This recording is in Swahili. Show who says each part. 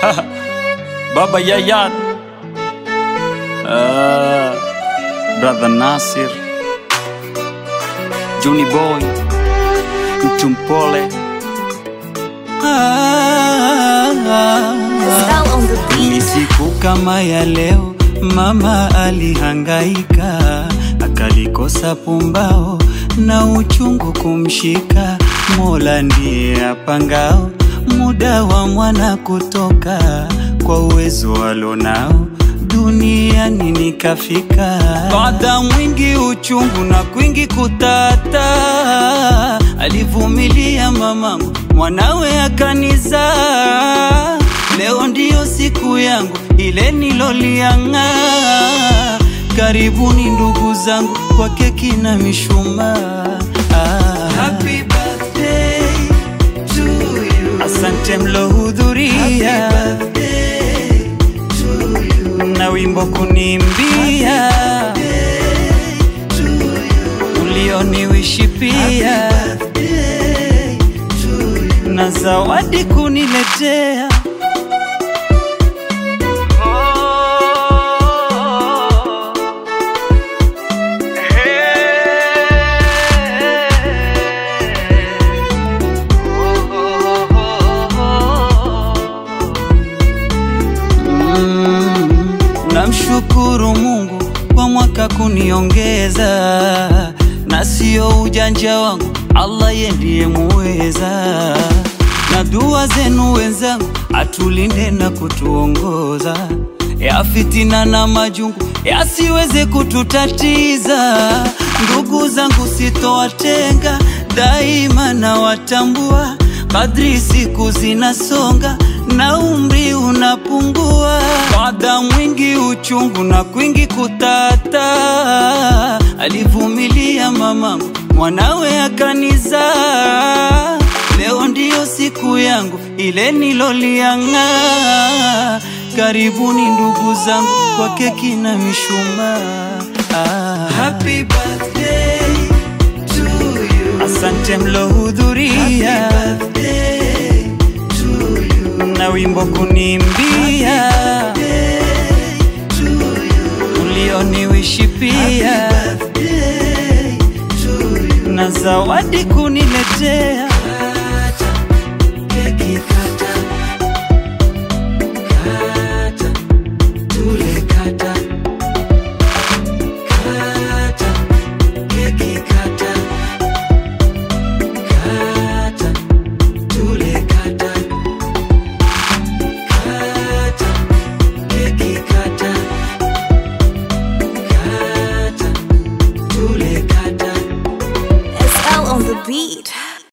Speaker 1: Baba Yayat, uh, Brother Nasir, Juni Boy, mtu mpole
Speaker 2: Style on the
Speaker 3: Ni
Speaker 2: beat.
Speaker 3: siku kama ya leo, mama alihangaika, akalikosa pumbao na uchungu kumshika. Mola ndiye apangao muda wa mwana kutoka, kwa uwezo alonao duniani nikafika. Baada mwingi uchungu na kwingi kutata, alivumilia mamangu, mwanawe akanizaa. Leo ndiyo siku yangu ile niloliang'aa. Karibuni ndugu zangu kwa keki na mishumaa. Ah. Happy birthday to you. Asante mlohudhuria na wimbo kunimbia ulioniwishi pia na zawadi kuniletea Mm, namshukuru Mungu kwa mwaka kuniongeza, na sio ujanja wangu, Allah ye ndiye muweza. Na dua zenu wenzangu, atulinde na kutuongoza, ya fitina na majungu yasiweze kututatiza. Ndugu zangu sitowatenga, daima nawatambua, kadri siku zinasonga na umri unapungua, baada mwingi uchungu na kwingi kutata, alivumilia mamangu, mwanawe akanizaa. Leo ndiyo siku yangu ile niloliang'aa. Karibuni ndugu zangu kwa keki na mishumaa. Ah. Happy birthday to you. Asante mlohudhuria na wimbo kunimbia ulioniwishi pia na zawadi kuniletea